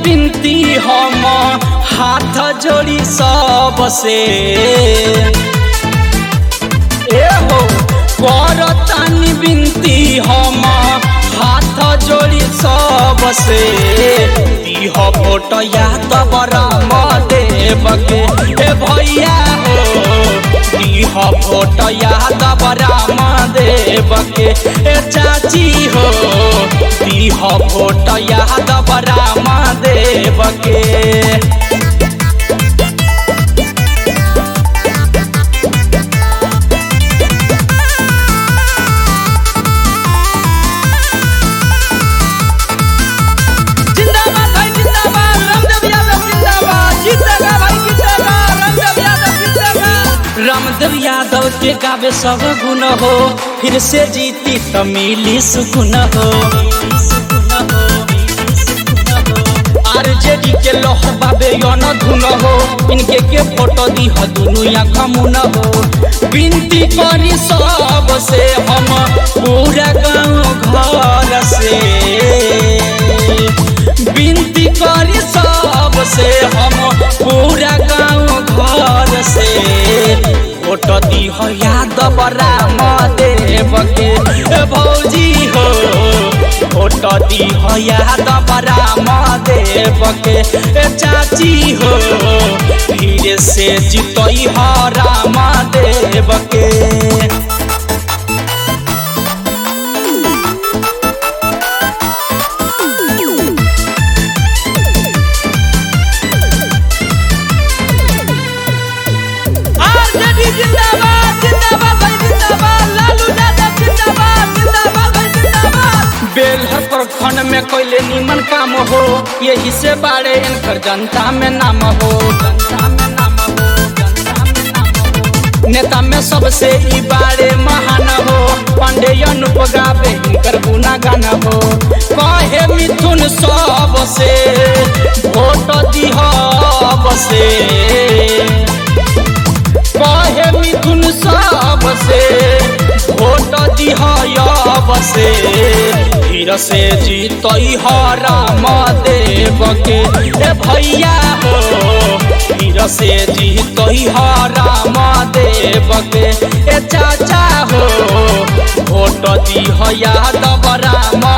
बिनती हम हाथ जोड़ी सबसे ए हो करतानी बिनती हम हाथ जोड़ी सबसे दीह फोटो याद बराम देव के ए भैया हो दीह फोटो याद बराम देव के ए चाची हो दीह फोटो याद बराम देव के जिंदाबाद भाई जिंदाबाद रामदेव यादव जिंदाबाद जीतेगा भाई जीतेगा रामदेव यादव जीतेगा रामदेव यादव के गावे सब गुण हो फिर से जीती तो मिली सुकुन हो आरजेडी के लोह बाबे यन धुन हो इनके के फोटो दी हो दुनु आँख मुन हो बिनती करी सब से हम पूरा गाँव घर से बिनती करी सब से हम पूरा गाँव घर से फोटो दी हो याद राम देव के ए भौजी हो फोटो दी हो याद राम देव के ए चाची हो फिर से जितई हो राम देव के आरजेडी जिंदाबाद जिंदाबाद भाई जिंदाबाद लालू यादव जिंदाबाद जिंदाबाद भाई जिंदाबाद बेलहर प्रखंड में कोयले निमन काम हो यही से बाड़े इनकर जनता में नाम हो जनता में नाम हो जनता में नाम हो नेता में सबसे ई बाड़े महान हो पांडे अनुपगावे इनकर गुना गाना हो कहे मिथुन सब से वोट दिह बसे कहे मिथुन सब से वोट दिह बसे फिर से जीतई ह राम देव के ए भैया हो फिर से जीतई ह राम देव के ए चाचा हो वोट दिह यादव राम